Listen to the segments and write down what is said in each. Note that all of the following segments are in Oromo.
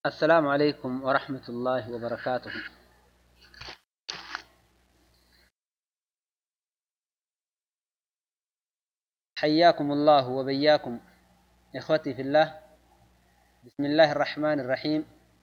السلام عليكم ورحمة الله وبركاته حياكم الله وبياكم إخوتي في الله بسم الله الرحمن الرحيم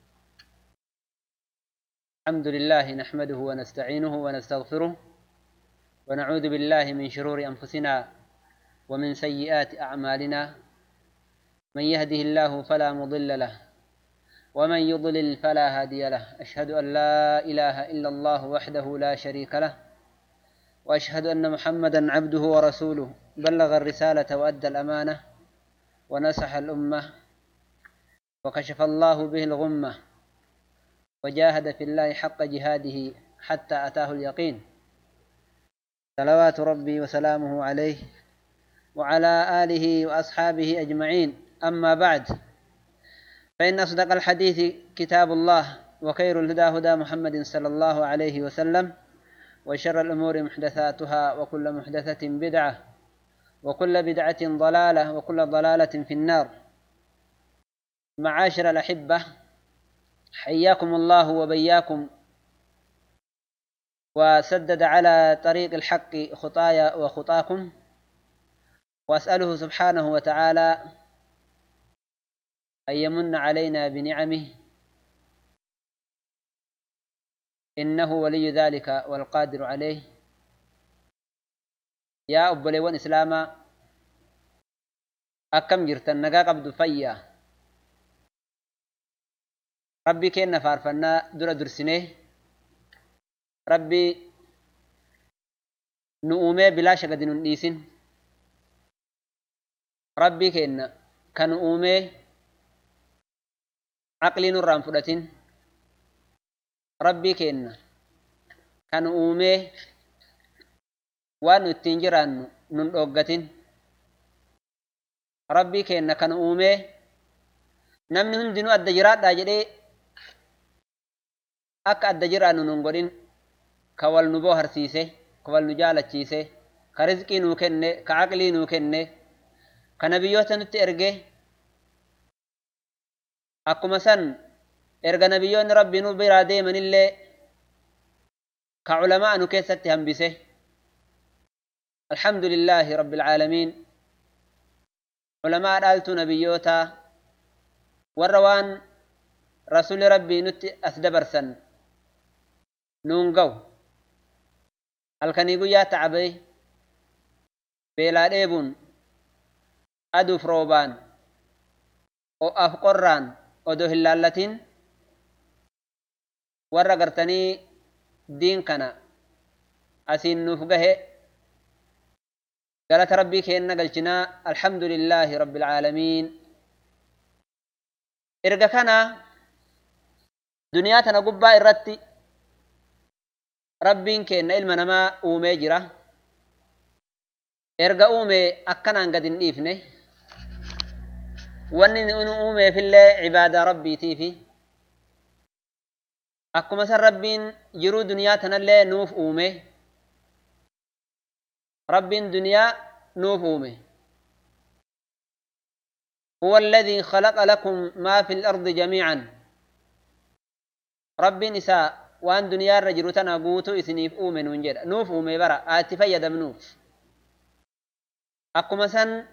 الحمد لله نحمده ونستعينه ونستغفره ونعوذ بالله من شرور أنفسنا ومن سيئات أعمالنا من يهده الله فلا مضل له ومن يضلل فلا هادي له أشهد أن لا إله إلا الله وحده لا شريك له وأشهد أن محمدا عبده ورسوله بلغ الرسالة وأدى الأمانة ونصح الأمة وكشف الله به الغمة وجاهد في الله حق جهاده حتى أتاه اليقين صلوات ربي وسلامه عليه وعلى آله وأصحابه أجمعين أما بعد فإن أصدق الحديث كتاب الله وخير الهدى هدى محمد صلى الله عليه وسلم وشر الأمور محدثاتها وكل محدثة بدعة وكل بدعة ضلالة وكل ضلالة في النار معاشر الأحبة حياكم الله وبياكم وسدد على طريق الحق خطايا وخطاكم وأسأله سبحانه وتعالى أن يمن علينا بنعمه إنه ولي ذلك والقادر عليه يا أبوليوان إسلاما أكم جرتن نقا قبض فيا ربي كينا فارفنا در درسنه ربي نؤمي بلا شقد ننديسن ربي كينا كان أومي عقلي نران فدتين rabbii keenna kan uumee waan nu ittiin jiraannu nun dhoggatin rabbii keenna kan uumee namni hundinuu adda jiraadhaa jedhee akka adda jiraannu nun godhin ka wal nu booharsiise ka wal nu jaalachiise ka rizqii nuu kenne ka aqlii nuu kenne ka nabiyyoota nutti erge akkuma san erga nabiyyoonni rabbii nu biraa deemanillee ka culamaa nu keessatti hambise alhamdu lillaahi rabbi alcaalamiin culamaa dhaaltuu nabiyyootaa warra waan rasuli rabbii nutti as dabarsan nuun gaw halkanii guyyaa tacabee beelaa dheebuun aduuf roobaan o'aaf qorraan odoo hin laallatin warra gartanii diin kana asiin nuuf gahe galata rabbii keenna galchinaa alhamdu lillaahi rabbi alcaalamiin erga kana duniyaa tana gubbaa irratti rabbiin keenna ilma namaa uumee jira erga uume akkanaan gad hin dhiifne wanni nu uumeefillee cibaadaa rabbiitiifi akkuma san rabbiin jiruu duniyaa tanallee nuuf uume rabbiin duniyaa nuuf uume هو الذي خلق لكم ما في الأرض جميعا ربي نساء وان دنيا الرجل تنقوتو إسنيف أومن ونجد نوف أومي برا آتي فيد منوف أكما سن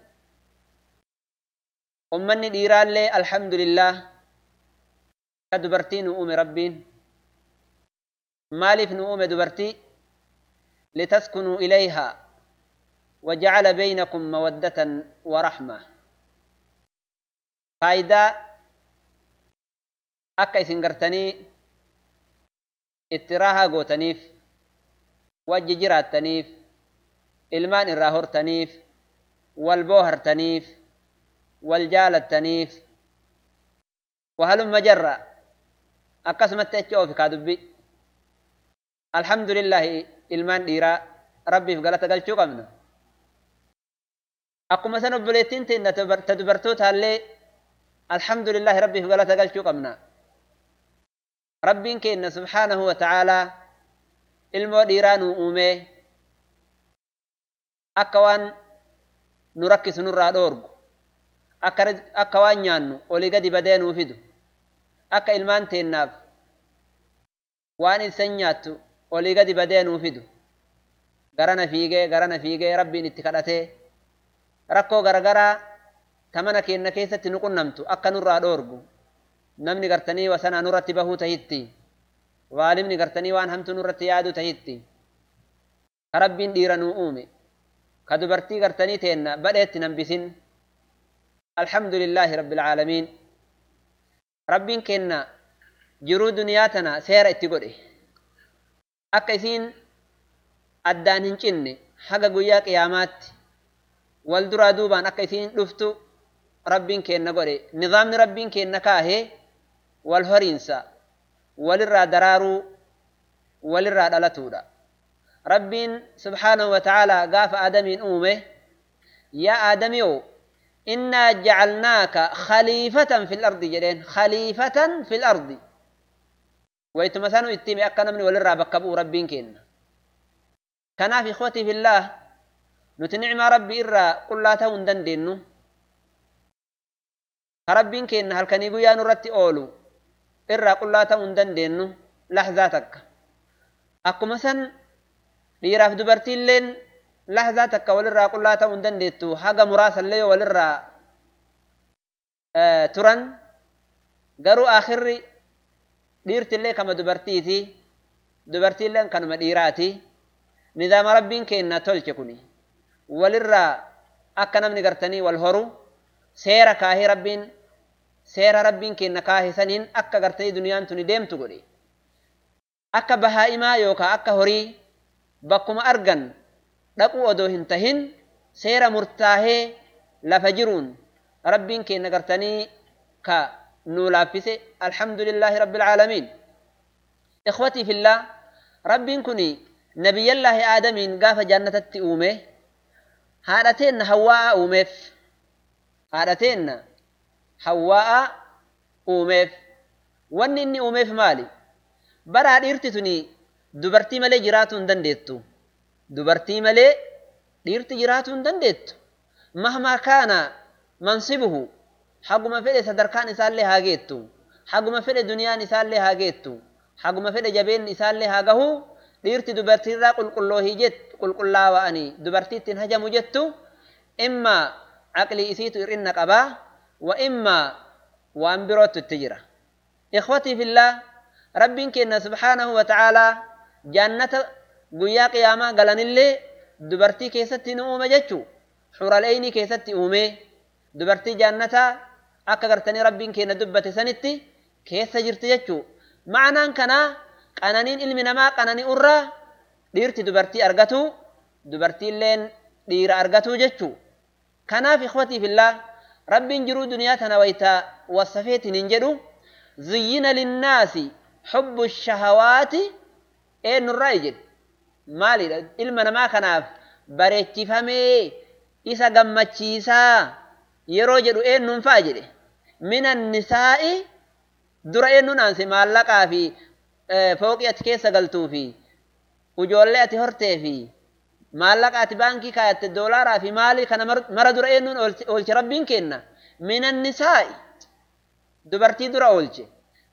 أمني ديران لي الحمد لله كدبرتين أومي ربين maaliif nu uume dubartii litaskunuu ilayhaa wajacala baynakum mawaddatan waraxma faayidaa akka isin gartanii itti raahaa gootaniif wajji jiraattaniif ilmaan irraa hortaniif wal boohartaniif wal jaalattaniif wahalumma jarra akkasumatti achi oofi kaa dubbi alhamdulillahi ilmaan dhiiraa rabbiif galata galchuu qabna akkuma san obboleettiin teenna ta dubartootaallee alhamdulillahi rabbiif galata galchuu qabna rabbiin keenna subhaanahu wa ta'aalaa ilmoo dhiiraa nuu uumee akka waan nu rakkisu nurraa dhoorgu akka waan nyaannu olii gadi badee nuu fidu akka ilmaan teennaaf waan isan nyaattu olii gadi badee nuu fidu garana fiigee garana fiigee rabbiin itti kadhatee rakkoo garagaraa tamana keenna keessatti nu qunnamtu akka nurraa dhoorgu namni gartanii wasanaa nurratti bahuu tahitti waalimni gartanii waan hamtu nurratti yaadu tahitti ka rabbiin dhiira nuu uume ka dubartii gartanii teenna badheetti nambisin alhamdulillaahi rabbil caalamiin rabbiin kenna jiruu duniyaa tana seera itti godhe akka isiin addaan hin cinne haga guyyaa qiyaamaatti wal duraa duubaan akka isiin dhuftu rabbiin kenna godhe nizaamni rabbiin kenna kaahee wal horiinsa walirraa daraaruu walirraa dhalatuudha rabbiin subhaanahu wa ta'aalaa gaafa aadamiin uume yaa aadamiyoo innaa jacalnaaka khaliifatan fil ardi jedheen khaliifatan fil ardi waytuma sanu itti hime akka namni walirraa bakka bu'u rabbiin kenna kanaaf ikhwatii fillaah nuti nicmaa rabbii irraa qullaa ta'uu hin dandeenyu ka rabbiin kenna halkanii guyyaa nurratti oolu irraa qullaa ta'uu hin dandeenyu lahzaa takka akkuma san dhiiraaf dubartiilleen lahzaa takka walirraa qullaa ta'uu hin dandeettu haga muraasallee yoo walirraa turan garuu akhirri dhiirtillee kama dubartiiti dubartiilleen kanuma dhiiraati nidaama rabbiin kenna tolche kuni walirraa akka namni gartanii wal horu seera kaahee rabbiin seera rabbiin kenna kaahee saniin akka gartanii duniyaan tuni deemtu godhe akka bahaa'imaa yookaan akka horii bakkuma argan dhaquu odoo hin tahin seera murtaahee lafa jiruun rabbiin kenna gartanii ka nuu laaffise alhamdulillaahi rabbil caalamiin ikhwatii fillaa rabbiin kun nabiyyallaahi aadamiin gaafa jannatatti uume haadhateenna hawwaa'a uumeef haadhateenna hawwaa'a uumeef wanni inni uumeef maali baraa dhiirti tuni dubartii malee jiraatuu hin dandeettu dubartii malee dhiirti jiraatuu hin dandeettu mahmaa kaana mansibuhu haguma fedhe sadarkaan isaallee haa geettu haguma fedhe duniyaan isaallee haa geettu haguma fedhe jabeen isaallee haa gahu dhiirti dubartiirraa qulqulloohii jettu qulqullaawa'anii dubartiittiin hajamu jettu imma aqlii isiitu hir'inna qabaa wa imma waan birootu itti jira ikhwatii fillaa rabbiin kenna subhaanahu wa ta'aalaa jannata guyyaa qiyaamaa galanillee dubartii keessatti ni uume jechuu xuraleeynii keessatti uume dubartii jannataa akka gartanii rabbiin kenna dubbate sanitti keessa jirti jechuu ma'anaan kanaa qananiin ilmi namaa qananii irraa dhiirti dubartii argatu dubartiilleen dhiira argatu jechuu kanaaf ikhwatii fillaa rabbiin jiruu duniyaa tana wayta wasafeetiin hin jedhu ziyyina linnaasi xubbu shahawaati eenyurraa jedhe maalidha ilma namaa kanaaf bareechifamee isa gammachiisaa yeroo jedhu eenyuun fa'a jedhe minan nisaa'i dura eenyuun aanse maallaqaa fi fooqii ati keessa galtuu fi ujoollee ati hortee fi maallaqa ati baankii kaayatte doolaaraa fi maalii kana mara dura eenyuun oolche rabbiin kenna minan nisaa'i dubartii dura oolche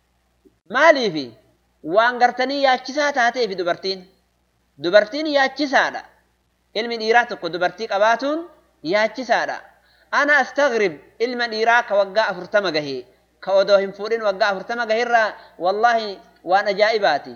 maaliifi waan gartanii yaachisaa taateefi dubartiin dubartiin yaachisaadha ilmi dhiiraa tokko dubartii qabaatuun yaachisaadha ana astagrib ilma dhiiraa ka waggaa afurtama gahee ka odoo hin fuudhin waggaa afurtama gaheerraa wallaahi waan ajaa'ibaati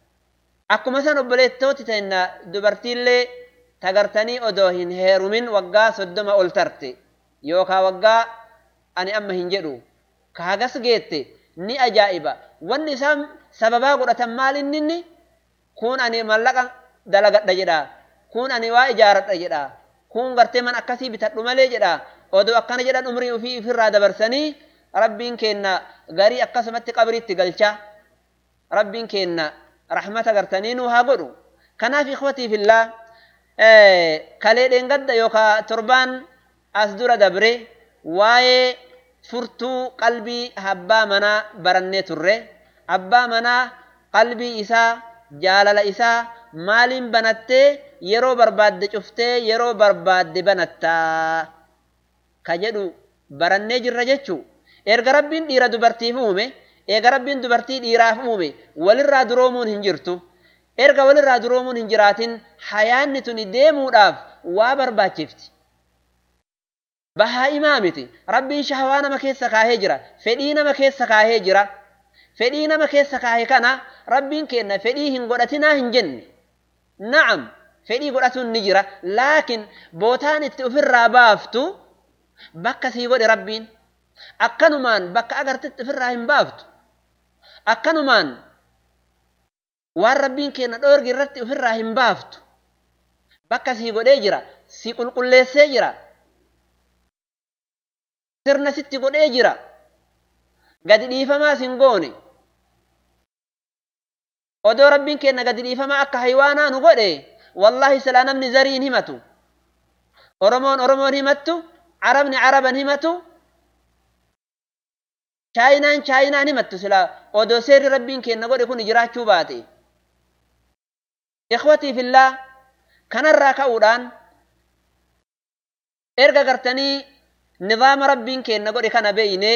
akkuma san obboleettooti teenna dubartiillee tagartanii odoo hin heerumin waggaa soddoma ol tarte yookaa waggaa ani amma hin jedhu ka hagas geette ni ajaa'iba wanni isaan sababaa godhatan maal inni kun ani mallaqa dalagadha jedha kun ani waa ijaaradha jedha kun gartee man akkasii bitadhu malee jedha odoo akkana jedhan umrii ofii ifirraa dabarsanii rabbiin kenna garii akkasumatti qabriitti galcha rabbiin kenna rahmata gartanii nuu haa godhu kanaaf ikhwatii fillaa kalee dheengadda yookaa torbaan as dura dabre waa'ee furtuu qalbii abbaa manaa barannee turre abbaa manaa qalbii isaa jaalala isaa maaliin banattee yeroo barbaadde cuftee yeroo barbaadde banattaa ka jedhu barannee jirra jechuu erga rabbiin dhiira dubartiif uume eega rabbiin dubartii dhiiraaf uume walirraa duroomuun hin jirtu erga walirraa duroomuun hin jiraatin hayaanni tuni deemuudhaaf waa barbaachifti bahaa'imaa miti rabbiin shahawaa nama keessa kaahee jira fedhii nama keessa kaahee jira fedhii nama keessa kaahe kana rabbiin kenna fedhii hin godhatinaa hin jenne na'am fedhii godhatuun ni jira laakin bootaan itti ofirraa baaftu bakka sii godhe rabbiin akkanumaan bakka agartitti ofirraa hin baaftu akkanumaan waan rabbiin kenna dhoorgi irratti ofirraa hin baaftu bakka sii godhee jira si qulqulleessee jira sirna sitti godhee jira gadi dhiifamaas hin goone odoo rabbiin kenna gadi dhiifamaa akka haywaanaa nu godhe wallahi silaa namni zariin himatu oromoon oromoon himattu arabni araban himatu chaayinaan chaayinaan himattu silaa odoo seerri rabbiin kenna godhe kun jiraachuu baate ikhwatii fillaa kanarraa ka'uudhaan erga gartanii nizaama rabbiin kenna godhe kana beeyne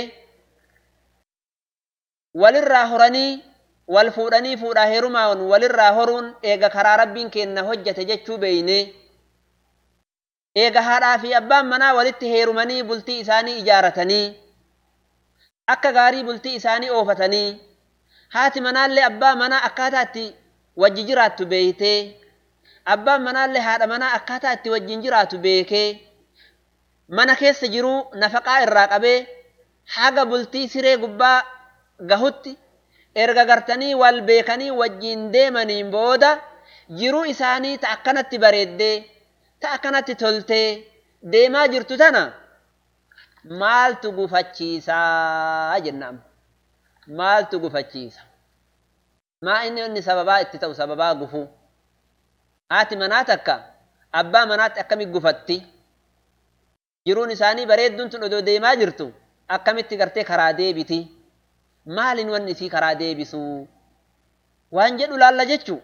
walirraa horanii wal fuudhanii fuudhaa heerumaan walirraa horuun eega karaa rabbiin kenna hojjate jechuu beeyne eega haadhaa fi abbaan manaa walitti heerumanii bultii isaanii ijaaratanii akka gaarii bultii isaanii oofatanii haati manaallee abbaa manaa akkaataa itti wajji jiraattu beeytee abbaan manaallee haadha manaa akkaataa itti wajjin jiraatu beekee mana keessa jiruu nafaqaa irraa qabee haga bultii siree gubbaa gahutti erga gartanii wal beekanii wajjin deemaniin booda jiruu isaanii ta akkanatti bareeddee ta akkanatti toltee deemaa jirtu tana maaltu gufachiisaa jennaan maaltu gufachiisa maa inni inni sababaa itti ta'u sababaa gufuu haati manaa takka abbaa manaatti akkami gufatti jiruun isaanii bareedduun tun odoo deemaa jirtu akkamitti gartee karaa deebiti maalin wanni isii karaa deebisuu waan jedhu laalla jechuu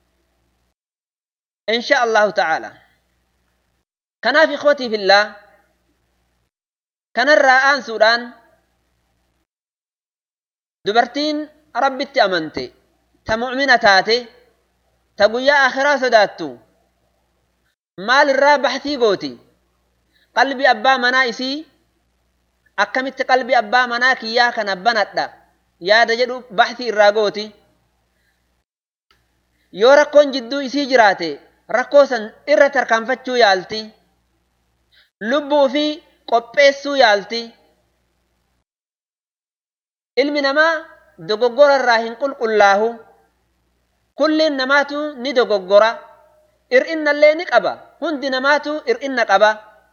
insha allahu ta'ala kanaaf ikhwatii fillaa kanarraa aansuudhaan dubartiin rabbitti amante ta mu'mina taate ta guyyaa akhiraa sodaattu maal irraa baxtii gooti qalbii abbaa manaa isii akkamitti qalbii abbaa manaa kiyyaa kana banadha yaada jedhu baxtii irraa gooti yoo rakkoon jidduu isii jiraate rakkoo san irra tarkaanfachuu yaalti lubbuu fi qopheessuu yaalti ilmi namaa dogoggora irraa hin qulqullaahu kulliin namaatu ni dogoggora ir'innallee ni qaba hundi namaatu ir'inna qaba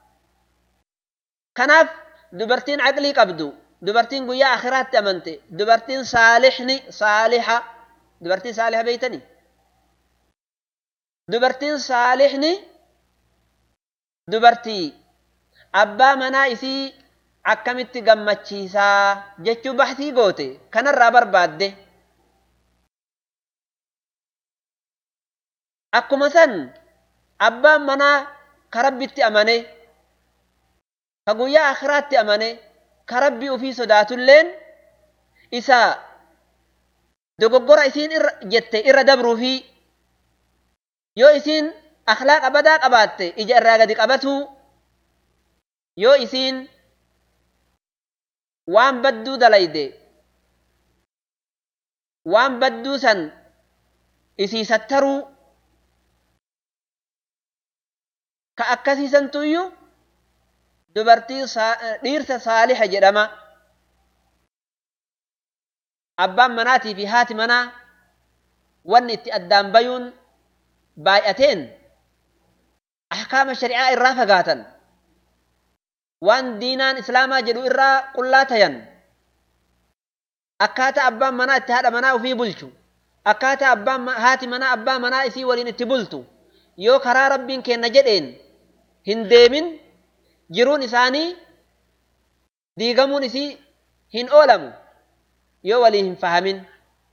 kanaaf dubartiin aqlii qabdu dubartiin guyyaa akhiraatti amante dubartiin saalixni saalixa dubartiin saalixa beeytanii dubartiin saalixni dubartii abbaa manaa isii akkamitti gammachiisaa jechuu baxtii goote kanarraa barbaadde akkuma san abbaan manaa ka rabbitti amane ka guyyaa akhiraatti amane ka rabbii ufii sodaatulleen isa dogoggora isiin irra jette irra dabruufi yoo isiin akhlaaqa badaa qabaatte ija irraa gadi qabatuu yoo isiin waan badduu dalayde waan badduu san isii sattaruu ka akkasiisantuyyuu dubartii dhiirsa saaliha jedhama abbaan manaatii fi haati manaa wanni itti addaan bayuun baay'ateen ahkaama shari'aa irraa fagaatan waan diinaan islaamaa jedhu irraa qullaa tayan akkaataa abbaan manaa itti haadha manaa ufii bulchu akkaataa abbaan haati manaa abbaa manaa isii waliin itti bultu yoo karaa rabbiin kenna jedheen hin deemin jiruun isaanii diigamuun isii hin oolamu yoo walii hin fahamin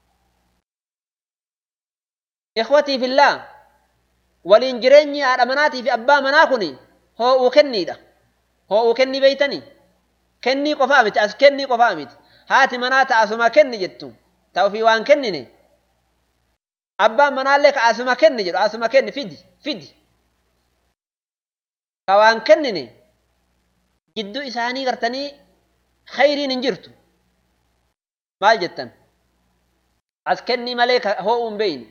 ikhwatii fillaa waliin jireenyi haadha manaatii fi abbaa manaa kun hoo'uu kenniidha hoo'uu kennii beeytanii kennii qofaa miti as kennii qofaa miti haati manaa ta'asuma kenni jettu ta ofii waan kennine abbaan manaallee ka asuma kenni jedhu asuma kenni fidi fidi ka waan kennine jidduu isaanii gartanii khayriin hin jirtu maal jettan as kennii malee ka hoo'uu hin beeyne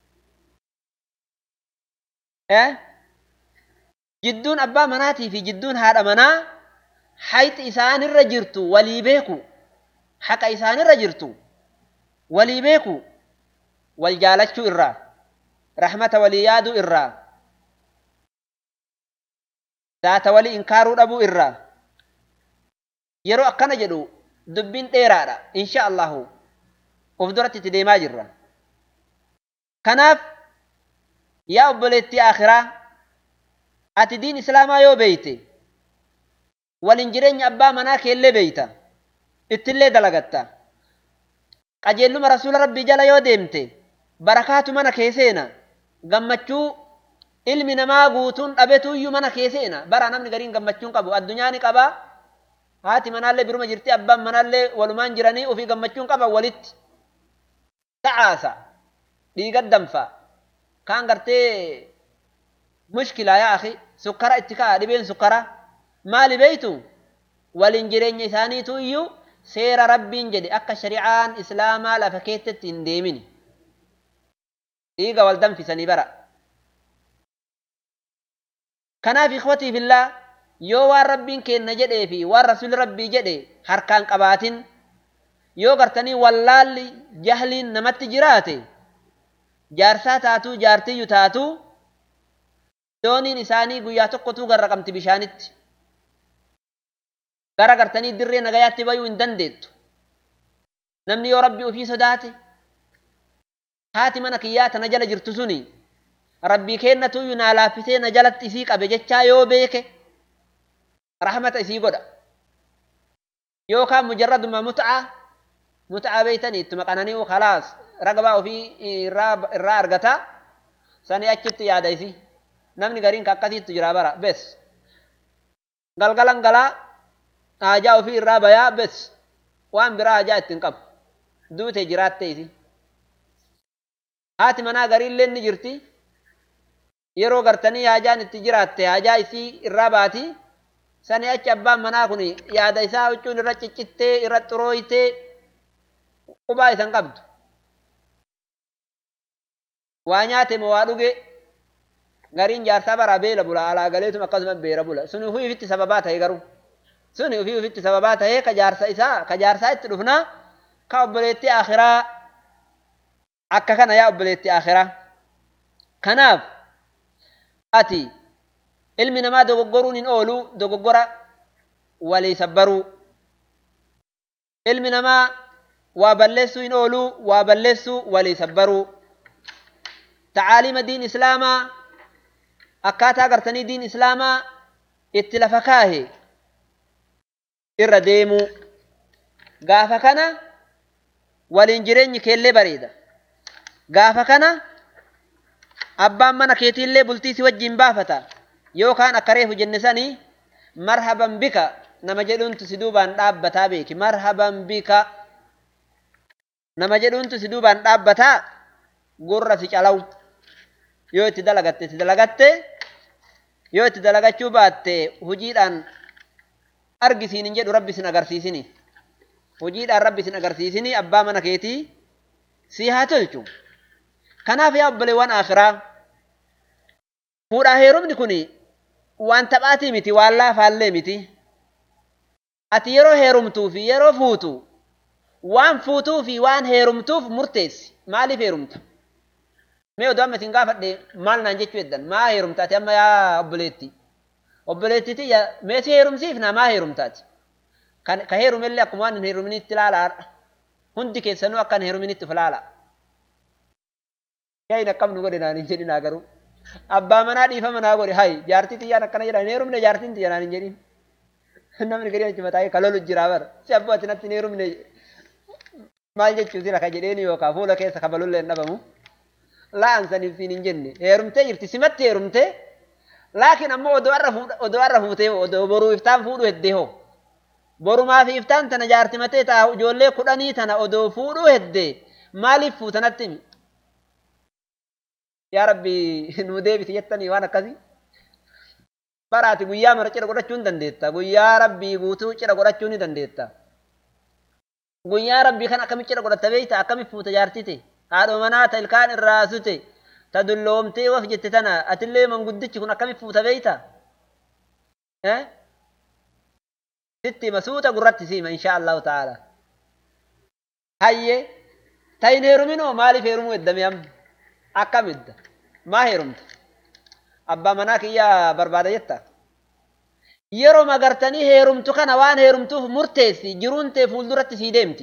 jidduun abbaa manaatii fi jidduun haadha manaa hayxi isaanirra jirtu walii beeku haqa isaanirra jirtu walii beeku wal jaalachuu irraa rahmata walii yaaduu irraa zaata walii inkaaruu dhabuu irraa yeroo akkana jedhu dubbiin dheeraadha insha allahu of duratti itti deemaa jirra kanaaf yaa obboleettii akhiraa ati diin islaamaa yoo beeyte walin jireenya abbaa manaa keellee beeyta ittillee dalagatta qajeelluma rasuula rabbii jala yoo deemte barakaatu mana kee seena gammachuu ilmi namaa guutuun dhabetuuyyuu mana kee seena bara namni gariin gammachuun qabu addunyaa ni qabaa haati manaallee biruma jirti abbaan manaallee walumaan jiranii ofii gammachuun qaban walitti ta'aasa dhiiga danfa kaan gartee mushkilaa yaa akhi sukkara itti ka'a dhibeen sukkara maali beeytu walin jireenya isaaniitu iyyuu seera rabbiin jedhe akka shari'aan islaamaa lafa keessatti hin deemini dhiiga wal danfisanii bara kanaaf ikhwatii fillaa yoo waan rabbiin kenna jedhee fi waan rasuli rabbii jedhe harkaan qabaatin yoo gartanii wallaalli jahliin namatti jiraate jaarsaa taatuu jaartiyyu taatuu dooniin isaanii guyyaa tokkotuu garra qabti bishaanitti gara gartanii dirree nagayaatti bayuu hin dandeettu namni yoo rabbi ofii sodaate haati mana kiyyaa tana jala jirtu suni rabbii kennatuyyuu naa laaffisee na jalatti isii qabe jechaa yoo beeke rahmata isii godha yookaan mujarraduma mut'aa mut'aa beeytanii ittuma qanani'u khalaas ragabaa ofii irraa argataa sanii achitti yaada isii namni gariin ka akkasiitu jira bara bes galgalan galaa haajaa ofii irraa bayaa bes waan biraa haajaa ittiin qabu duute jiraatte isi haati manaa gariillee ni jirti yeroo gartanii haajaan itti jiraatte haajaa isii irraa baati sani achi abbaan manaa kun yaada isaa huccuun irra ciccittee irra xurooytee qubaa isan qabdu waa nyaate moo waa dhuge gariin jaarsaa bara beela bula alaa galeetum akkasuma beera bula sun ufii ufitti sababaa ta'e garuu sun ufii ufitti sababaa ta'e ka jaarsa isaa ka jaarsaa itti dhufnaa ka obboleettii akhiraa akka kana yaa obboleettii akhiraa kanaaf ati ilmi namaa dogoggoruun hin oolu dogoggora walii sabbaruu ilmi namaa waa balleessuu hin oolu waa balleessuu walii sabbaruu tacaalima diin islaamaa akkaataa gartanii diin islaamaa itti lafa kaahe irra deemuu gaafa kana waliin jireenyi keellee bareeda gaafa kana abbaan mana keetiillee bultii si wajjin baafata yookaan akka reefu jenne sanii marhaban bika nama jedhuuntu si duubaan dhaabbataa beeki marhaban bika nama jedhuuntu si duubaan dhaabbataa gurra si calaw yoo itti dalagatte itti dalagatte yoo itti dalagachuu baatte hojiidhaan argisiin hin jedhu rabbi sin agarsiisini hojiidhaan rabbi sin agarsiisini abbaa mana keetii si haa tolchu kanaaf yaa obboleewwan akhiraa fuudhaa heerumni kun waan taphaatii miti waan laafaallee miti ati yeroo heerumtuu fi yeroo fuutu waan fuutuu fi waan heerumtuuf murteessi maaliif heerumta mee odoo amma isin gaafadhe maal naan jechuu eddan maa heerumtaati amma yaa obboleetti obboleettiti mee si heerumsiifna maa heerumtaati ka heerumellee akkuma waan hin heeruminitti ilaalaadha hundi keessanuu akka hin heeruminitti of ilaala yaa hin akkam nu godhe naan hin jedhinaa garuu abbaa manaa dhiifama naa godhe hay jaartii xiyyaan akkana jedhan hin heerumne jaartiin xiyya naan hin jedhin namni gadi achi mataa ka lolu jira bara si abbaa ati natti hin heerumne maal jechuuti raka jedheeni yookaan fuula keessa kabalullee hin dhabamu la'an saniif siin hin jenne heerumtee jirti simatti heerumtee laakiin ammoo odoo har'a odoo har'a fuutee odoo boruu iftaan fuudhu heddee hoo borumaa fi iftaan tana jaartimatee taa'u ijoollee kudhanii tana odoo fuudhuu hedde maaliif fuutanatti himi yaa rabbi nuu deebisi jettanii waan akkasii baraati guyyaa mara cidha godhachuu ni dandeetta guyyaa rabbii guutuu cidha godhachuu ni dandeetta guyyaa rabbii kan akkamitti cidha godhatta beeyta akkamitti fuuta jaartite haadha manaa ta ilkaan irraa sute ta dulloomtee waf jette tana atillee manguddichi kun akkamitti fuuta beeyta sitti masuuta gurratti siima insha allahu ta'ala hayye tayin heeruminoo maaliif heerumuu eddame amma akkam edda maa heerumta abbaa manaa kiyyaa barbaada jetta yeroo magartanii heerumtu kana waan heerumtuuf murteessi jiruun tee fuulduratti sii deemti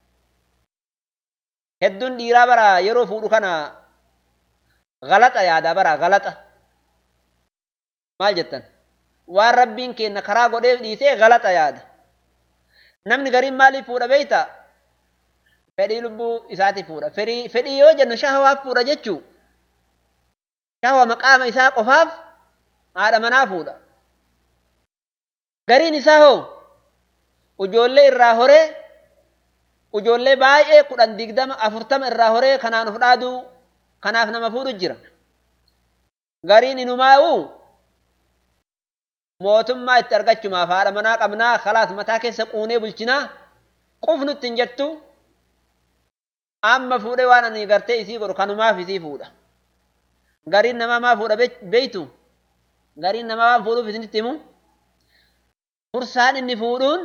hedduun dhiiraa bara yeroo fuudhu kana galaxa yaada bara galaxa maal jettan waan rabbiin kenna karaa godheef dhiisee galaxa yaada namni gariin maaliif fuudha beeyta fedhii lubbuu isaati fuudha fedhii yoo jennu shahawaaf fuudha jechuu shahawa maqaama isaa qofaaf haadha manaa fuudha gariin isaa hoo ujoollee irraa horee ujoollee baay'ee kudhan digdama afurtama irraa horee kanaan of dhaaduu kanaaf nama fuudhu jira gariin inumaa'uu mootummaa itti argachumaaf haadha manaa qabnaa kalaas mataa keessa quunee bulchinaa qufnutti hin jettu amma fuudhee waan ani gartee isii godhu kanumaaf isii fuudha gariin namaa maa fuudha beeytu gariin namaa waan fuudhuuf isinitti himu fursaan inni fuudhuun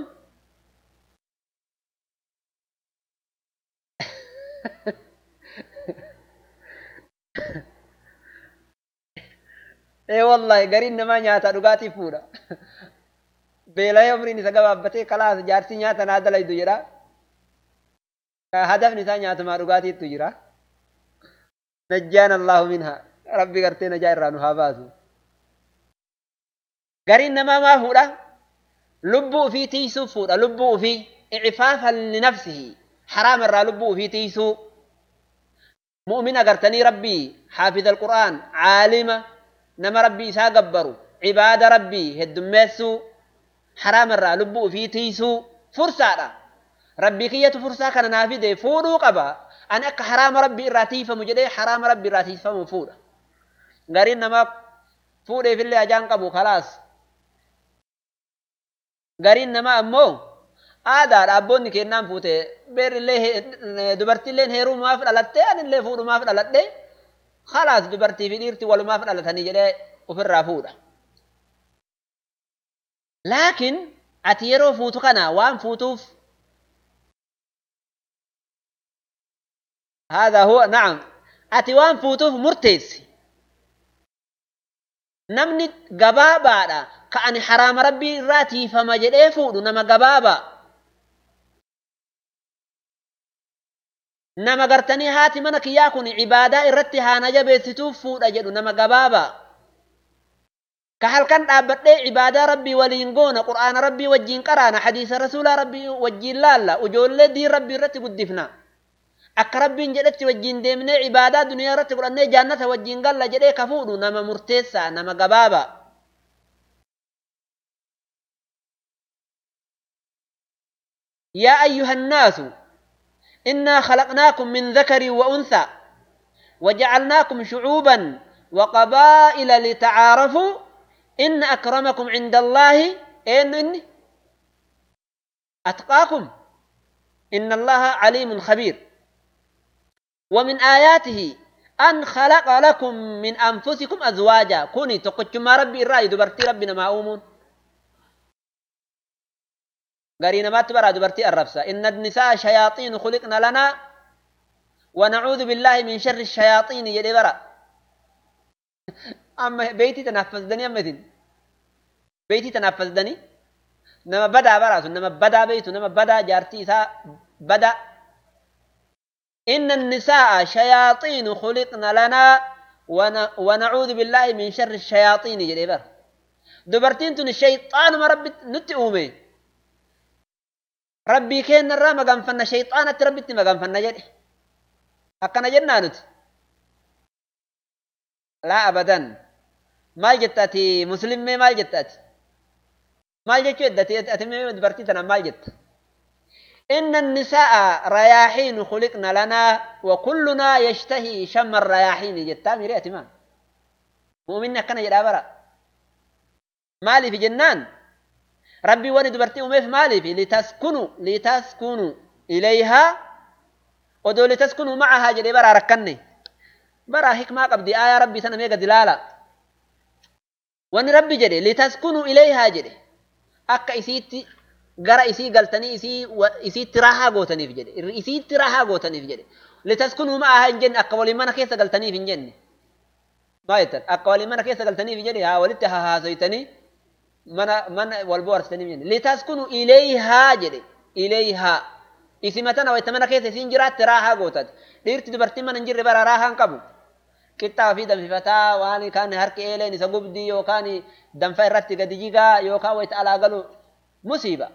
ee wallahi gariin namaa nyaata dhugaatii fuudha beela'ee umriin isa gabaabbatee kalaas jaarsi nyaata naa dalaydu jedha hadafni isaa nyaatumaa dhugaatiittu jira najjaan allahu minha rabbi gartee najaa irraa nu haa baasu gariin namaa maa fuudha lubbuu ufii tiisuu fuudha lubbuu ufii icifaafan linafsihi haraama irraa lubbuu ufii tiisuu mu'min agartanii rabbii xaafiza alqur'aan caalima nama rabbii isaa gabbaru cibaada rabbii heddummeessuu haraama irraa lubbuu ufii tiisuu fursaadha rabbii kiyyatu fursaa kana naa fide fuudhuu qaba ani akka haraama rabbii irraa tiifamu jedhee haraama rabbii irraa tiifamu fuudha gariin namaa fuudheefillee ajaan qabu kalaas gariin namaa ammoo aadaadha abboonni kennaan fuute beerillee dubartiilleen heerumaaf dhalatte anillee fuudhumaaf dhaladhe kalaas dubartii fi dhiirti walumaaf dhalatanii jedhee ofirraa fuudha. Laakiin ati yeroo fuutu kana waan fuutuuf هذا هو نعم ati waan fuutuuf murteessi namni gabaabaadha ka ani haraama rabbii irraa tiifama jedhee fuudhu nama gabaabaa nama gartanii haati mana kiyyaa kun cibaadaa irratti haana jabeessituuf fuudha jedhu nama gabaabaa ka halkan dhaabbadhee cibaadaa rabbii waliin goona qur'aana rabbii wajjiin qaraana hadiisa rasuulaa rabbii wajjiin laalla ujoollee diin rabbii irratti guddifna akka rabbiin jedhetti wajjiin deemnee cibaadaa duniyaa irratti godhannee jaannata wajjiin galla jedhee ka fuudhu nama murteessaa nama gabaabaa يا أيها الناس إنا خلقناكم من ذكر وأنثى وجعلناكم شعوبا وقبائل لتعارفوا إن أكرمكم عند الله إن إن أتقاكم إن الله عليم خبير ومن آياته أن خلق لكم من أنفسكم أزواجا كوني تقتشما ربي الرأي دبرتي ربنا ما أومون قرينا ما تبرى دبرتي الربسة إن النساء شياطين خلقنا لنا ونعوذ بالله من شر الشياطين يلي برا أما بيتي تنفذني أمتين بيتي تنفذني نما بدا برا نما بدا بيت نما بدا جارتي سا بدا إن النساء شياطين خلقنا لنا ونعوذ بالله من شر الشياطين يلي برا دبرتين تن الشيطان ما ربي نتئومي rabbii keenya irraa maganfanna shayxaanatti rabbitti maganfanna jedhe akkana jennaa nuti laa abadan maal jettaati muslimmee maal jettaati maal jechuu eddate ati mee dubartii tanaan maal jetta إن النساء رياحين خلقنا لنا وكلنا يشتهي شم الرياحين جتا ميري أتمان مؤمننا كان جدا مالي في جنان ربي وني دبرتي أمي في مالي في لتسكنوا لتسكنوا إليها ودو لتسكنوا معها جدي برا ركني برا حكمة قبدي آية ربي سنة ميقى دلالة وني ربي جدي لتسكنوا إليها جدي أكا إسيتي gara isii galtanii isii isiitti raahaa gootaniif jedhe isiitti raahaa gootaniif jedhe litaskunuu ma'ahaa hin jenne akka waliin mana keessa galtaniif hin jenne maa jettan akka waliin mana keessa galtaniif jedhe haa walitti hahaasoytanii mana mana wal bohaarsitaniif jenne litaskunuu ileeyhaa jedhe ileeyhaa isima tana wayta mana keessa isiin jiraatte raahaa gootate dhiirti dubartiin mana hin jirre bara raahaa hin qabu qixxaa fi danfifataa waan kaan harki eeleen isa gubdii yookaan danfa irratti gadi jigaa yookaan wayta alaa galu musiiba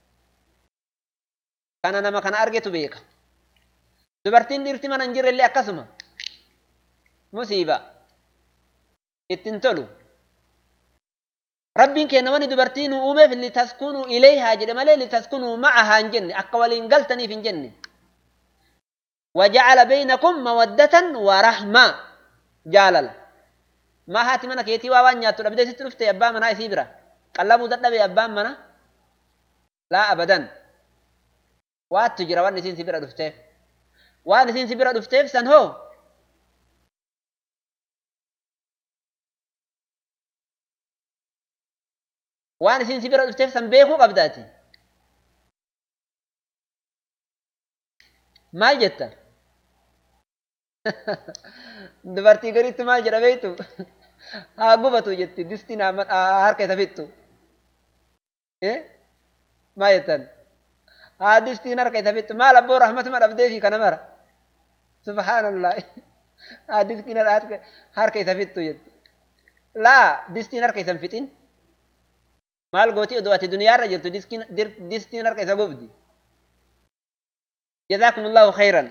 kana nama kana argetu beeka dubartiin dhiirti mana hin jirrellee akkasuma musiiba ittin tolu rabbiin kenna wani dubartii nu uumeef litaskunuu ilayhaa jedhe malee litaskunuu ma'ahaa hin jenne akka waliin galtaniif hin jenne وجعل بينكم مودة ورحمة جالل ما هاتي منا كيتي وان نياتو دبدي ست رفتي ابا منا يسيبرا قلبو ددبي ابا منا لا ابدا وات تجرا وان نسين سيبرا دفتيف وان نسين سيبرا دفتيف سن هو وان نسين سيبرا دفتيف سن بيكو قبداتي maal jetta dubartii gariitti maal jedha beektu haa gubatu jetti distiin harka isa fixxu maal jettan haa distiin harka isa fixxu maal abboo rahmatuma dhabdeefi kana mara subhaanallah haa distiin harka isa fixxu jetti laa distiin harka isa hin fixin maal gootii odoo ati duniyaarra jirtu distiin harka isa gubdi جزاكم الله خيرا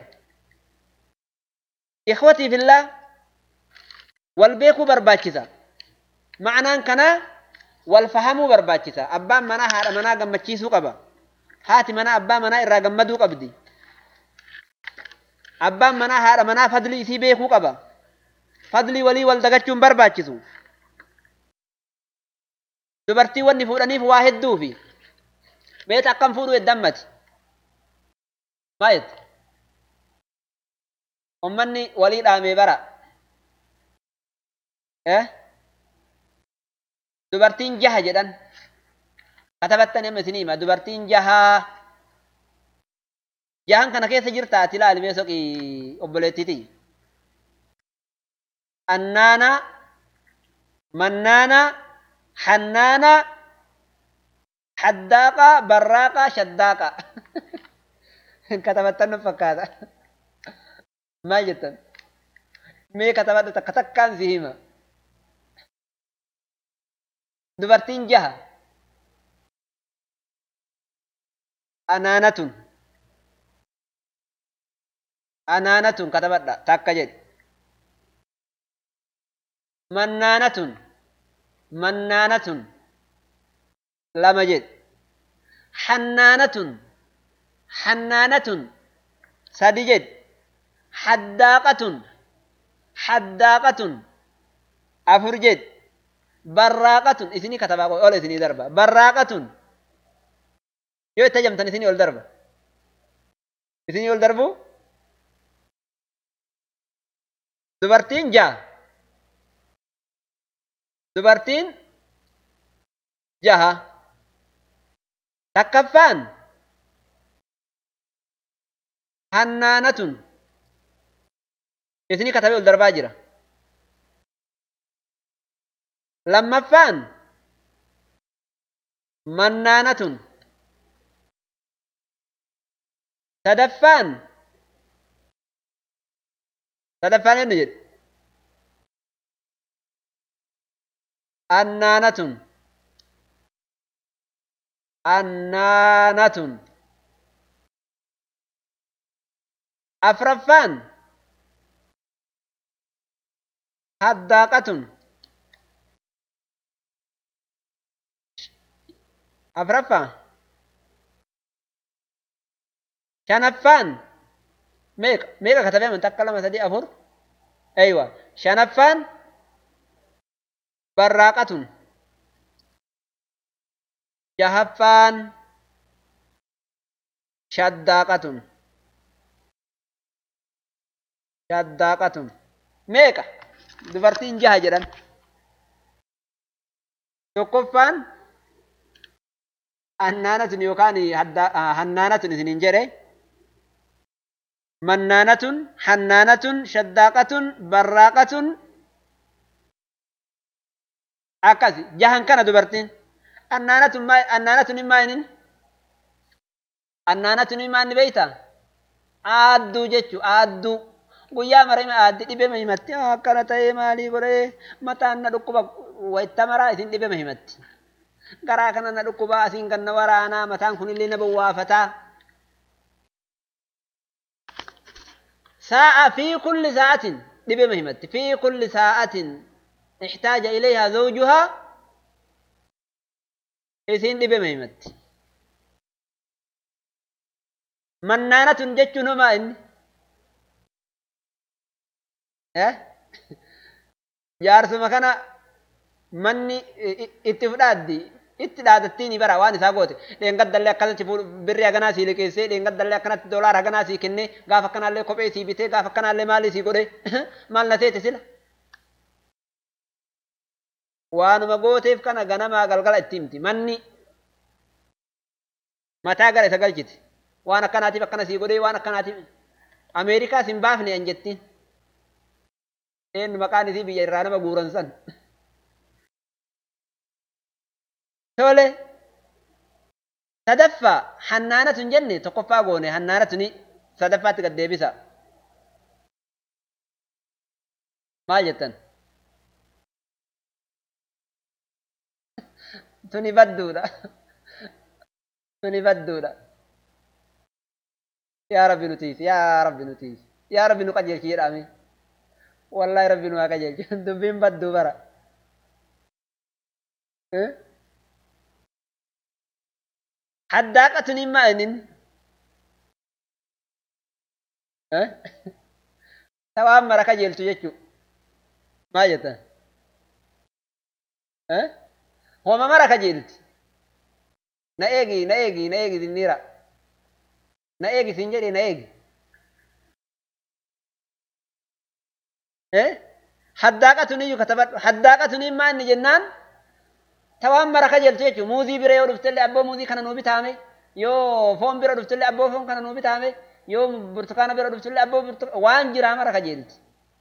إخوتي في الله والبيكو برباكسا معنى كنا والفهمو برباكسا أبا منا هذا منا قمتشيسو قبا هاتي منا أبا منا إرا قمدو قبدي أبا منا هذا منا فضلي إسي بيكو قبا فضلي ولي والدقاتشون برباكسو dubartii wanni fuudhaniif waa hedduu fi beet akkam fuudhu heddammati maayet ummanni walii dhaamee bara eh dubartiin jaha jedhan katabattan amma isinii hima dubartiin jahaa jahan kana keessa jirta ati ilaali mee soqii obboleettiti annaana mannaana hannaana haddaaqa barraaqa shaddaaqa katabattan fakkaata maal jettan mee katabadha takka takkaan si hima dubartiin jaha anaanatun anaanatun katabadha takka jedhi mannaanatun mannaanatun lama jedhi hannaanatun حنانة سدجد حداقة حداقة أفرجد براقة إثني كتبا أول إثني دربة براقة يو تجمتن إثني أول دربة إثني أول دربو دبرتين جا دبرتين جها تكفان hannaanatun isinii katabee ol darbaa jira lammaffaan mannaanatun sadaffaan sadaffaan eenyu jedhe annaanatun annaanatun afraffaan haddaaqatun afraffaa shanaffaan meeqa meeqa katabee amantaa akka lama sadii afur aywa shanaffaan barraaqatun jahaffaan shaddaaqatun shaddaaqatun meeqa dubartiin jaha jedhan tokkoffaan hannaanatun yookaan hannaanatun isinin jedhe mannaanatun hannaanatun shaddaaqatun barraaqatun akkasi jahan kana dubartiin annaanatun maa annaanatun maa inin annaanatun maa inni beeyta aadduu jechu aadduu guyyaa mara aaddi dhibema himatti akkana ta'ee maalii godhee mataan na dhukkuba wayitta maraa isin dhibema himatti garaa kana na dhukkuba asiin kan na waraanaa mataan kunillee na bowwaafataa ساعة في كل ساعة دبي مهمت في كل ساعة احتاج إليها زوجها إذن دبي مهمت منانة جتش نما إن eh jaarsuma kana manni itti fudhaaddi itti dhaadattiin bara waan isaa goote dheengaddallee akkanatti birrii haganaa sii liqeessee dheengaddallee akkanatti doolaara haganaa sii kennee gaafa akkanaallee kophee sii bitee gaafa akkanaallee maalii sii godhee maal na seete sila. Waanuma gooteef kana ganamaa galgala itti himti manni mataa gara isa galchiti waan akkanaatiif akkana sii godhee waan akkanaatiif Ameerikaas hin baafne an jettiin. Eenyu maqaan isii biyya irraa nama guuran san. Tole. Sadaffaa hannaanatu hin jenne tokkoffaa goone hannaanatuni sadaffaatti gad deebisa. Maal jettan? Tuni badduudha. Tuni badduudha. Yaa Rabbi nutiif, yaa Rabbi nutiif, yaa Rabbi nu qajeelchi jedhame. Wallaahi Rabbi nu haa qajeelchi. Dubbiin badduu bara. Haddaaqatun hin maalinin. Tawaan mara qajeelchu jechuudha. Maal jettan? Homa mara qajeelti. Na eegi, na eegi, na eegi zinniira. Na eegi siin jedhee na eegi. Haddaaqatun iyyuu katabadhu. Haddaaqatun hin maanni jennaan tawaan mara qajeeltu jechuudha. Muuzii bira yoo dhuftellee abboo muuzii kana nuu bitaame yoo foon bira dhuftellee abboo foon kana nuu bitaame yoo burtukaana bira dhuftellee abboo burtukaana waan jiraa mara qajeelti.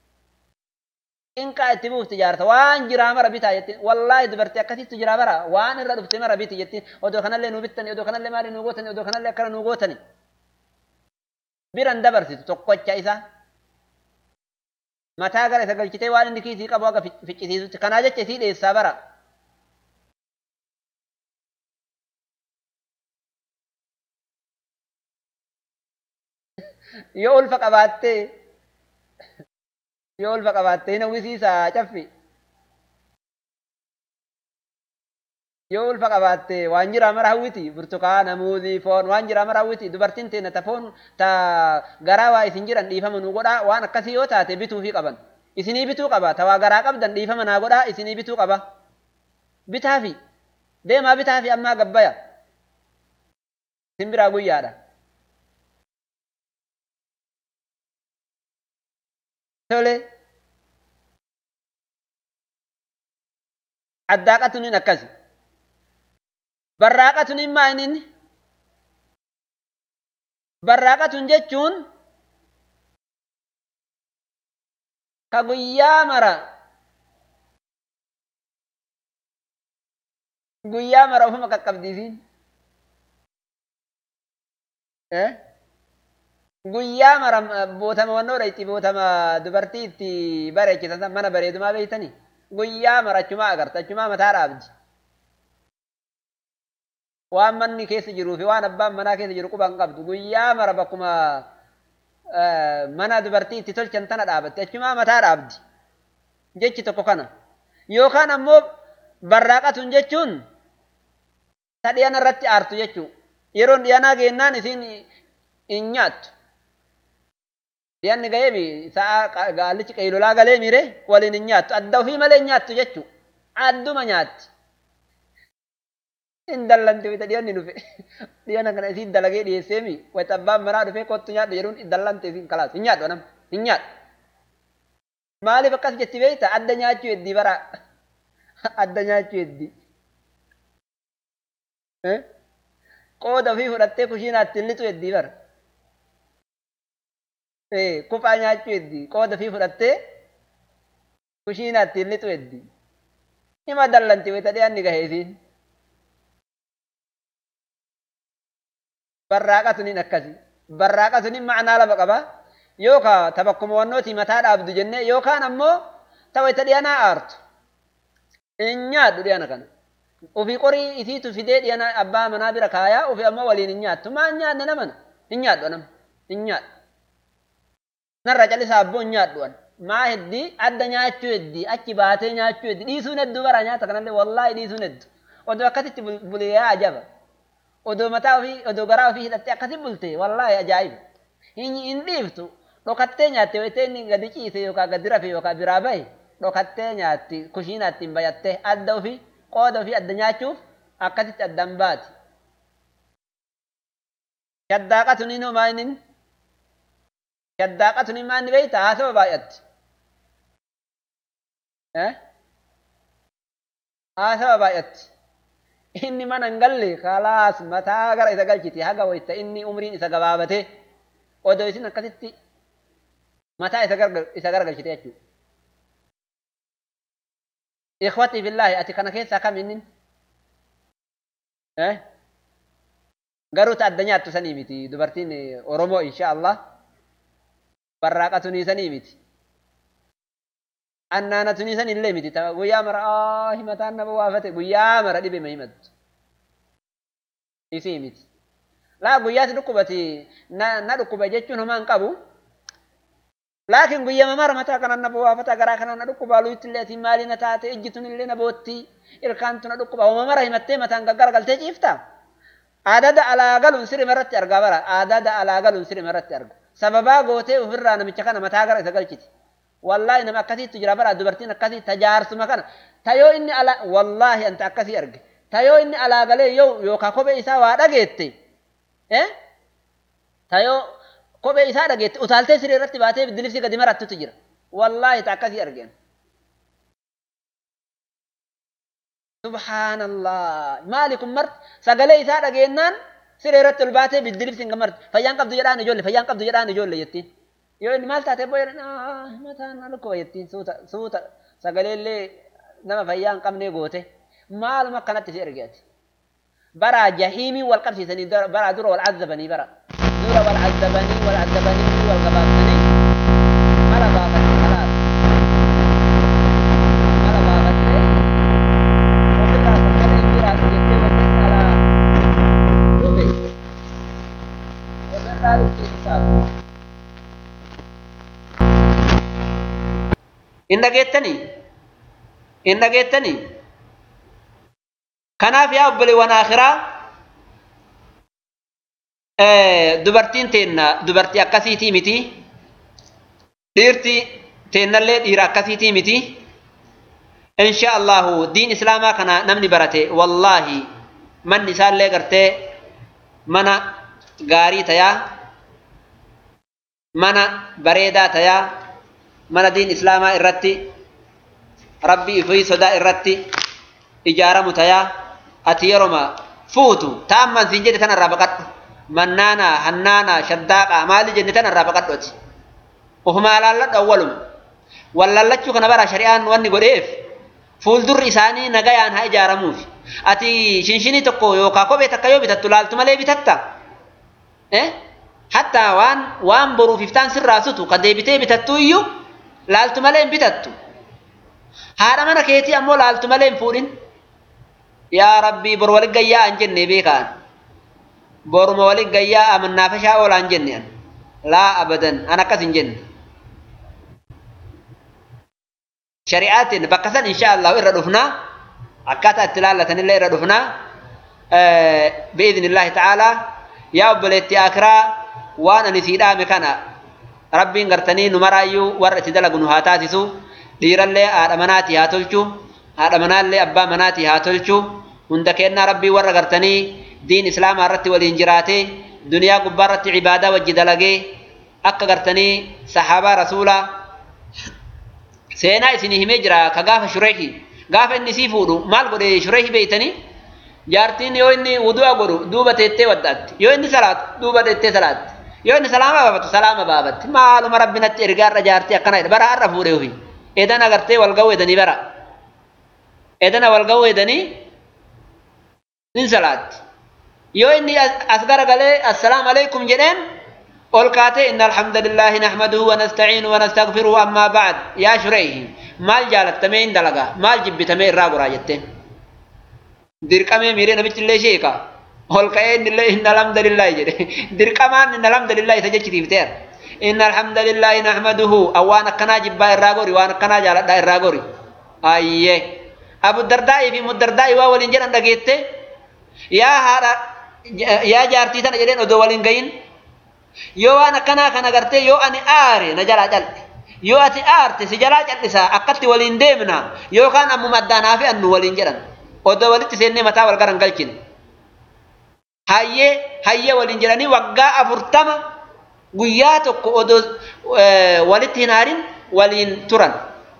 Inqaa itti buufti jaarta waan jiraa mara bitaa jettiin wallaahi dubartii akkasitti jiraa bara waan irra dhufte mara biti jettiin odoo kanallee nuu bittani odoo kanallee maalii nuu gootani odoo kanallee akkana nuu gootani. Biran dabarsitu tokkocha isaa. Mataa gara isa galchitee waan inni kiisii qabu akka ficcisiisutti kanaa jecha isii dheessaa bara. Yoo ulfa qabaattee yoo ulfa qabaattee hin hawwisiisaa caffi. Yoo ulfa qabaattee waan jiraa mara hawwiti burtukaana muuzii foon waan jiraa mara hawwiti dubartiin teenya ta foon ta garaa waa isin jiran dhiifama nu godhaa waan akkasii yoo taate bituufii qaban. Isinii bituu qaba ta waa garaa qabdan dhiifama naa godhaa isinii bituu qaba. Bitaafi deemaa bitaafi ammaa gabbaya. Isin biraa guyyaadha. Tole. Addaaqatuun hin akkasi. Barraaqatuun hin maa'inin. Barraaqatuun jechuun ka guyyaa mara guyyaa mara ofuma qaqqabdiisiin. Guyyaa mara bootama wannoodha itti bootama dubartii itti bareechisan mana bareedumaa beektanii guyyaa mara achumaa agarta achumaa mataa dhaabdi. Waan manni keessa jiruu fi waan abbaan manaa keessa jiru quban qabdu guyyaa mara bakkuma mana dubartii itti tolchan tana dhaabatti achumaa mataa dhaabdi. Jechi tokko kana. Yookaan ammoo barraaqatuun jechuun ta dhiyana irratti aartu jechuudha. Yeroon dhiyanaa geennaan isiin hin nyaattu. Dhiyanni ga'ee sa'a gaallichi qaylolaa galee miire waliin hin nyaattu. Adda ofii malee hin nyaattu jechuudha. Adduma nyaatti. Hin dallanti wayita dhiyanni dhufe. Dhiyana kana isiin dalagee dhiyeessee mi wayita abbaan manaa dhufee kottu nyaadhu jedhuun dallante isiin kalaas hin nyaadhu nama hin nyaadhu. Maaliif akkas jetti beekta adda nyaachuu heddii bara adda nyaachuu heddii. Qooda ofii fudhattee kushiinaatti hin lixu heddii bara. Kuphaa nyaachuu heddii qooda ofii fudhattee kushiinaatti hin lixu heddii. Hima dallanti wayita dhiyaanni gahee isiin. Barraaqa suniin akkasi. Barraaqa suniin macnaa lama qaba. Yookaan tabakkuma wannootii mataa dhaabdu jennee yookaan ammoo ta wayita dhiyanaa aartu. Hin nyaadhu dhiyana kana. Ofii qorii isiitu fidee dhiyana abbaa manaa bira kaayaa ofii ammoo waliin hin nyaattu. Maa hin nyaanne namana? Hin nyaadhu nama. Hin nyaadhu. Narra calisaa abboo hin nyaadhu an. Maa heddii adda nyaachuu heddii achi baatee nyaachuu heddii dhiisuun hedduu bara nyaata kanallee wallaahi dhiisuun hedduu. Odoo akkasitti bulee ajaba. Odoo mataa ofii odoo garaa ofii hidhattee akkasi bulte wallaahi ajaa'iba. Hin dhiiftu dhokattee nyaatte wayitee inni gadi ciise yookaan gadi rafe yookaan biraa bahe dhokattee nyaatti kushiinaatti hin bayattee adda ofii qooda ofii adda nyaachuuf akkasitti addaan baati. Shaddaaqa tuniin homaa inni shaddaaqa tuniin maa inni beeyta haasaba baay'atti. Haasaba baay'atti. Inni mana hin galle kalaas mataa gara isa galchiti haga wayita inni umriin isa gabaabatee odoo isin akkasitti mataa isa garagalchite jechuudha. Ikhwatii billaahi ati kana keessaa kam inni? Garuu ta adda nyaattu sanii miti dubartiin Oromoo insha Allah barraaqa tunii sanii miti. Annaana tunii sanii illee miti guyyaa mara himataan nama waafate guyyaa mara dhibe ma himattu. Isii miti. Laa guyyaatti dhukkubati na dhukkuba jechuun homaa hin qabu. Laakiin guyyaa mara mataa kanaan na bu'aafata garaa kanaan na dhukkuba luutti illee ati maali na taate ijji tun illee na bootti ilkaan tun na dhukkuba homa mara himattee mataan gaggara galtee ciifta. Aadada alaa galuun sirima irratti argaa bara aadada alaa galuun sirima irratti arga. Sababaa gootee ofirraa namicha kana mataa gara isa galchiti. Wallaahi nama akkasiitu jira bara dubartiin akkasii tajaarsuma kana tayoo inni alaa wallaahi anta akkasii arge tayoo inni alaa galee yoo yookaan kophee isaa waa dhageette. Tayoo kophee isaa dhageette utaaltee siree irratti baatee biddilifsi gadi marattutu jira. Wallaahi ta akkasii argeen. Subhaanallah. Maali kun marti sagalee isaa dhageennaan siree irratti ol baatee biddilifsi hin marti. Fayyaan qabdu jedhaan ijoollee fayyaan qabdu jedhaan ijoollee jettiin. Yoo inni maal taatee boo'ee mataan alkoo jettiin suuta suuta sagalee illee nama fayyaa hin qabnee goote maaluma akkanatti si ergeeti. Bara jahiimii wal qabsiisanii bara dura wal azzabanii bara. dura wal azzabanii wal azzabanii wal gabaabsanii mala baafatee kalaas mala baafattee ofirraa sagalee jiraatu jettee wanti alaa dhufe ofirraa dhufti isaatu. Hin dhageettanii? Hin dhageettanii? Kanaaf yaa obboleewwan akhiraa dubartiin teenna dubartii akkasiitii miti dhiirti teennallee dhiira akkasiitii miti insha allahu diin islaamaa kana namni barate wallaahi manni isaallee gartee mana gaarii tayaa mana bareedaa tayaa mana diin islaamaa irratti rabbii ifii sodaa irratti ijaaramu tayaa ati yeroma fuutu taamman siin jedhe tanarraa baqadhu mannaana hannaana shaddaaqa maali jenne tan irraa baqadhooti ufumaa laalladhu awwaluma wallallachuu kana bara shari'aan wanni godheef fuuldurri isaanii nagayaan haa ijaaramuuf ati shinshinii tokko yookaan kophee takka yoo bitattu laaltu malee bitatta hatta waan waan boruuf iftaan sirraa sutu ka deebitee bitattu iyyuu laaltu malee hin bitattu haadha mana keetii ammoo laaltu malee hin fuudhin yaa rabbii bor walit gayyaa an jenne beekaan boruma walit gayyaa amannaafashaa oolaan jenne an laa abadan an akkas hin jenne shari'aatiin bakka san insha allahu irra dhufnaa akkaataa itti laallatanillee irra dhufnaa biidhnillaahi ta'aalaa yaa obboleetti akiraa waan ani sii dhaame kana rabbiin gartanii nu maraayyuu warra itti dalagu nu haa taasisu dhiirallee haadha manaatii haa tolchu haadha manaallee abbaa manaatii haa tolchu hunda kennaa rabbii warra gartanii diin islaamaa irratti waliin jiraatee duniyaa gubbaa irratti cibaadaa wajji dalagee akka gartanii sahaabaa rasuulaa seenaa isinii himee jira ka gaafa shureehi gaafa inni sii fuudhu maal godhe shureehi beeytanii jaartiin yoo inni wudu'a godhu duuba teettee waddaatti yoo inni salaatu duuba teettee salaatti yoo inni salaama baafatu salaama baafatti maaluma rabbinatti ergaarra jaartii akkana jedha bara har'a fuudhee ofii edan agartee wal ga'uu edanii bara edana wal ga'uu edanii nin salaatti yoo inni as garagalee assalaamu alaikum jedheen ol kaatee inna alhamdulillahi nahmaduhu wa nasta'iinu wa nastaghfiruhu amma ba'd yaa shureehi maal jaalattamee hin dalaga maal jibbitamee irraa goraa jetteen dirqamee miiree namichi illee sheeka ol ka'ee innillee inna alhamdulillahi jedhe dirqamaan inna alhamdulillahi isa jechitiifteera inna alhamdulillahi nahmaduhu waan akkanaa jibbaa irraa gori waan akkanaa jaaladhaa irraa gori ayyee abu dardaa'ii fi muddardaa'ii waa waliin jedhan dhageette yaa haadha yaa jaartii tana jedheen odoo waliin gayin yoo waan akkanaa kana gartee yoo ani aare na jalaa cal'e yoo ati aarte si jalaa cal'isaa akkatti waliin deemna yookaan ammuma addaanaa fi annu waliin jedhan odoo walitti seennee mataa wal garan galchine hayyee hayyee waliin jedhanii waggaa afurtama guyyaa tokko odoo walitti hin haarin waliin turan.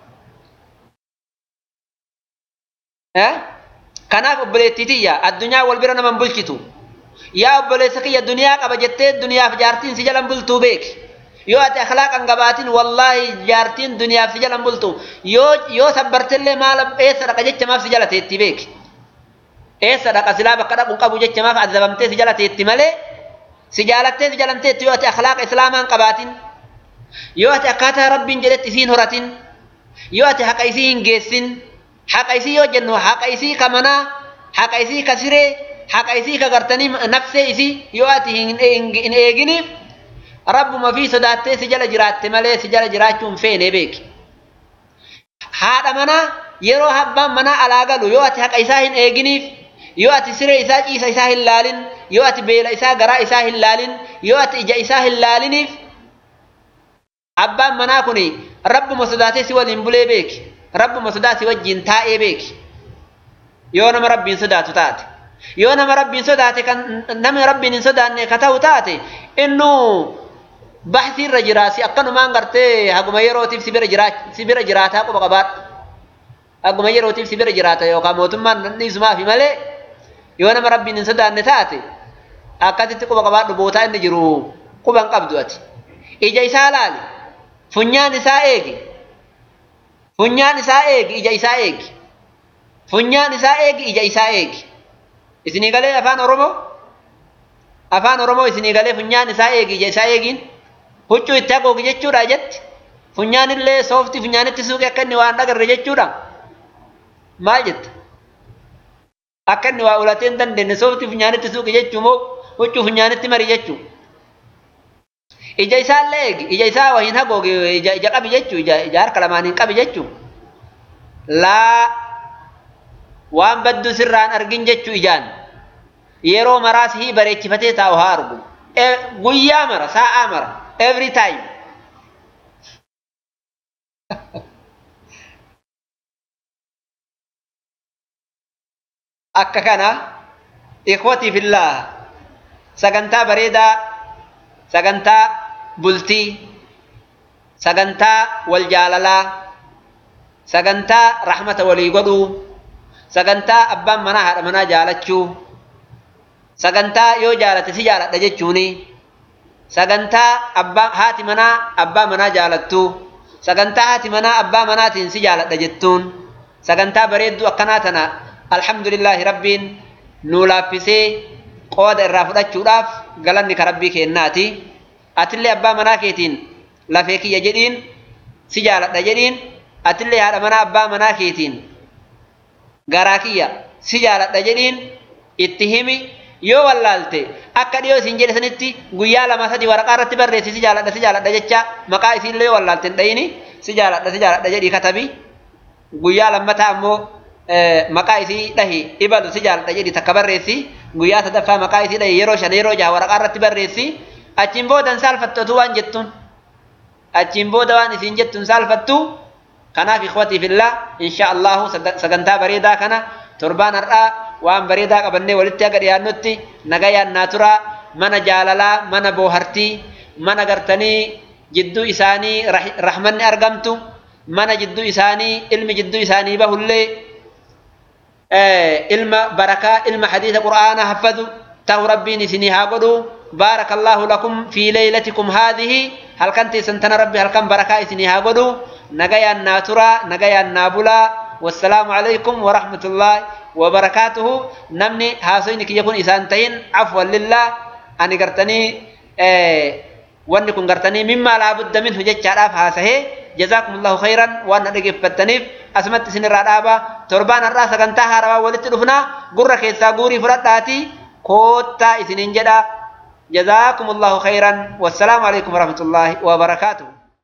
Kanaaf obboleettii tiyya addunyaa wal bira naman bulchitu. Yaa obboleessa kiyya duniyaa qaba jettee duniyaaf jaartiin si jalan bultuu beeki. Yoo ati akhlaaqan qabaatin wallaahi jaartiin duniyaaf si jalan bultu yoo yoo sabbartellee maal eessa dhaqa jecha maaf si jala teetti beeki. Eessa dhaqa silaa bakka dhaquun qabu jecha maaf azabamtee si jala teetti malee si jaalattee si jalan teetti yoo ati akhlaaqa islaamaan qabaatin yoo ati akkaataa rabbiin jedhetti isiin horatin yoo ati haqa isii hin geessin haqa isii yoo jennu haqa isii ka manaa haqa isii ka siree haqa isii ka gartanii nafsee isii yoo ati hin eeginiif rabbuma fi sodaattee si jala jiraatte malee si jala jiraachuun feene beeki. Haadha manaa yeroo abbaan manaa alaa galu yoo ati haqa isaa hin eeginiif yoo ati siree isaa ciisa isaa hin laalin yoo ati beela isaa garaa isaa hin laalin yoo ati ija isaa hin laaliniif abbaan manaa kun rabbuma sodaatee si waliin bulee beeki. rabbuma sodaati wajjin taa'ee beeki yoo nama rabbiin sodaatu taate yoo nama rabbiin sodaate kan nama rabbiin hin sodaanne ka ta'u taate innuu baxsii irra jira si akkanumaan gartee haguma yerootiif si bira jiraa si bira jiraataa quba qabaadha haguma yerootiif si bira jiraata yookaan mootummaan dhiisumaafi malee yoo nama rabbiin hin sodaanne taate akkasitti quba qabaadhu bootaa inni jiru quban qabdu ati ija isaa laali funyaan isaa eegi funyaan isaa eegi ija isaa eegi funyaan isaa eegi ija isaa eegi isinii galee afaan oromoo afaan oromoo isinii galee funyaan isaa eegi ija isaa eegiin huccuu itti hagoogi jechuudha jetti funyaan illee soofti funyaanitti suuqe akka inni waan dhagarre jechuudha maal jetta akka inni waa ulatee hin dandeenye soofti funyaanitti suuqe jechuu moo huccuu funyaanitti mari jechuu ija isaallee eegi ija isaa wahiin hagooge ija ija qabi jechuu ija ija harka lamaan hin qabi jechuu laa waan baddu sirraan argin jechuu ijaan yeroo maraa sihii bareechifatee taa'u haa argu guyyaa mara sa'aa mara every time akka kana ikhwatii fillah sagantaa bareedaa sagantaa bultii sagantaa wal jaalalaa sagantaa rahmata walii godhuu sagantaa abbaan manaa haadha manaa jaalachuu sagantaa yoo jaalate si jaaladha jechuuni sagantaa abbaa haati manaa abbaa manaa jaalattu sagantaa haati manaa abbaa manaatiin si jaaladha jettuun sagantaa bareedduu akkanaa tana alhamdulillaahi rabbiin nuu laaffisee qooda irraa fudhachuudhaaf galanni ka rabbii kennaati atillee abbaa manaa keetiin lafee kiyya jedhiin si jaaladha jedhiin atillee haadha manaa abbaa manaa keetiin garaa kiyya si jaaladha jedhiin itti himi yoo wallaalte akka dhiyoo isin jedhe sanitti guyyaa lama sadi waraqaa irratti barreessi si jaaladha si jaaladha jecha maqaa isiillee yoo wallaalte hin dhayini si jaaladha si jaaladha jedhii katabi guyyaa lammataa ammoo maqaa isii dhahi ibalu si jaaladha jedhi takka barreessi guyyaa sadaffaa maqaa isii dhaye yeroo shan yeroo jaha waraqaa irratti barreessi achiin boodan saalfattu waan jettuun achiin booda waan isiin jettuun saalfattu kanaaf ikhwatii fillah insha allahu sagantaa bareedaa kana torbaan har'aa waan bareedaa qabannee walitti aga dhiyaannutti nagayaan naa turaa mana jaalalaa mana boohartii mana gartanii jidduu isaanii rahmanni argamtu mana jidduu isaanii ilmi jidduu isaanii bahullee ilma barakaa ilma hadiisa qur'aanaa haffadu ta'u rabbiin isinii haa godhu بارك الله لكم في ليلتكم هذه هل كنت سنتنا ربي هل كان بركة إسني هاقولوا نجايا الناتورا نجايا النابلا والسلام عليكم ورحمة الله وبركاته نمني هاسينك يكون إسانتين عفوا لله أني قرتني وأني كن قرتني مما لا بد منه جتش عراف هاسه جزاكم الله خيرا وأنا نجيب فتنيف أسمت سن الرابع تربان الراس كنتها روا ولت رفنا قرة كيسا قوري فرطاتي كوتا إسنين جدا جزاكم الله خيرا والسلام عليكم ورحمة الله وبركاته